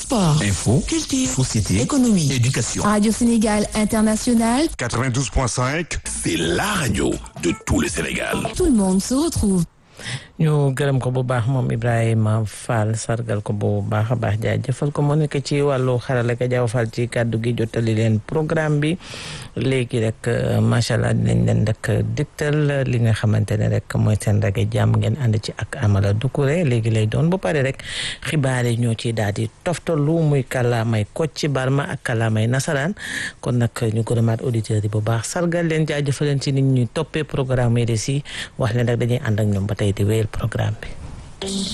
sport, Info, culture, société, économie. éducation. Radio Sénégal International, 92.5, C'est la radio de tout le Sénégal. tout le monde se retrouve. ñu gërëm ko bu baax moom Ibrahima Fall sargal ko bu baax a baax jaajëfal ko moo nekk ci wàllu xarala ka jaaw Fall ci kàddu gi jottali leen programme bi léegi rek macha allah dinañ leen rek dégtal li nga xamante ne rek mooy seen rajo jàmm ngeen ànd ci ak Amala Doucouré léegi lay doon bu pare rek xibaar yi ñoo ciy daal di toftalu muy kàllaamay Kocc Barma ak kàllaamay nasaraan kon nag ñu gërëmaat auditeurs yi bu baax sargal leen jaajëfal leen ci nit ñuy toppee programme yi si wax leen rek dañuy ànd ak ñoom ba tey di wéyal programme bi